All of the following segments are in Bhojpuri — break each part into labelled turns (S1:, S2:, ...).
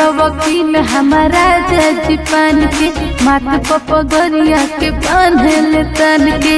S1: सौ वकील हमारा जज पान के माथ पपगरिया के बांधल तन के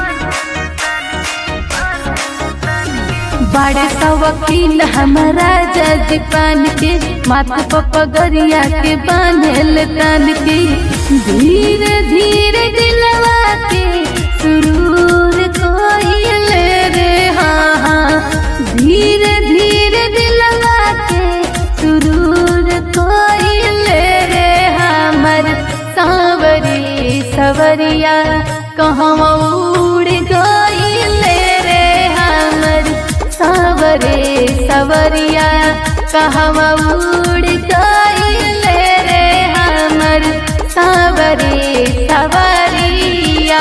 S1: बड़े सौ वकील हमारा जज पान के माथ पपगरिया के बांधल तन के धीरे धीरे दिलवा के सुरूर कोइले रे हाँ हाँ धीरे धीरे दिलवा के सुरूर कोइले रे हमर सावरी सवरिया कहवा उड़ गइले रे हमर सावरे सवरिया कहवा उड़ गइले रे हमर सावरे सवरिया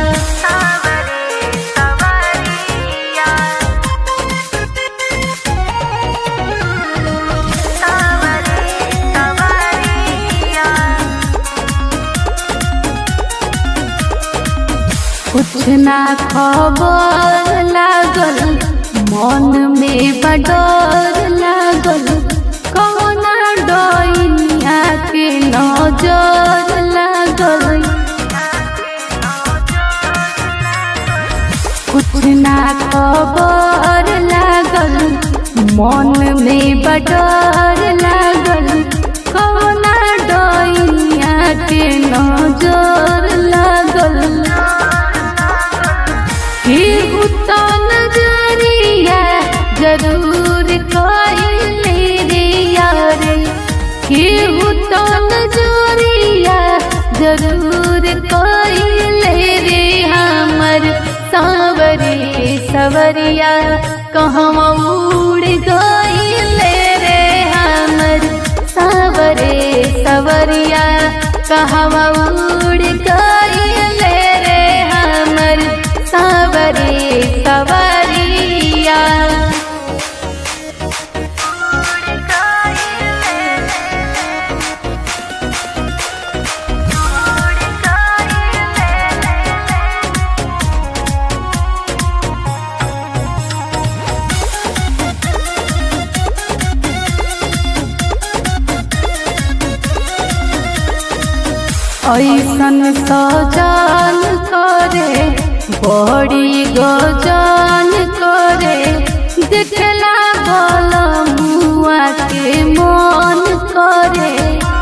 S1: कुछ ना खबर लागल मन में बडर लागल कौना डोइनिया के नजर लागल कुछ ना खबर लागल मन में बडर लागल कौना डोइनिया के नजर लागल केहू तो नजरिया जरूर कइले रे यारे केहू तो नजरिया जरूर कइले रे हमर सावरे सवरिया कहवा उड़ गइले रे हमर सावरे सवरिया कहवा उड़ गइले रे हमर सावरे सवरिया ऐसन सजान करे बड़ी गजान करे देखला बल मुआ के मन करे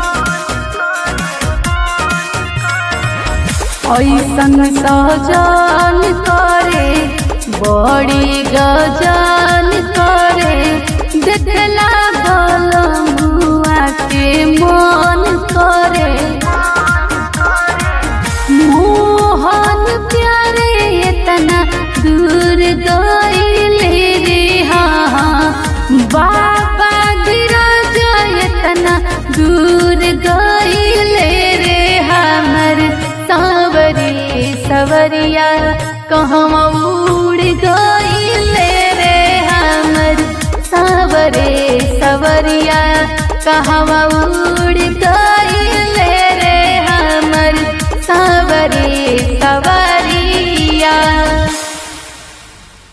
S1: ऐसन सजान करे बड़ी गजान करे देखला बल मुआ के मन करे मोहन प्यारे इतना दूर गइले रे हाँ बाबा गिरज इतना दूर गइले रे हमर सावरी सवरिया कहवा उड़ गइले रे हमर सावरे सवरिया कहवा उड़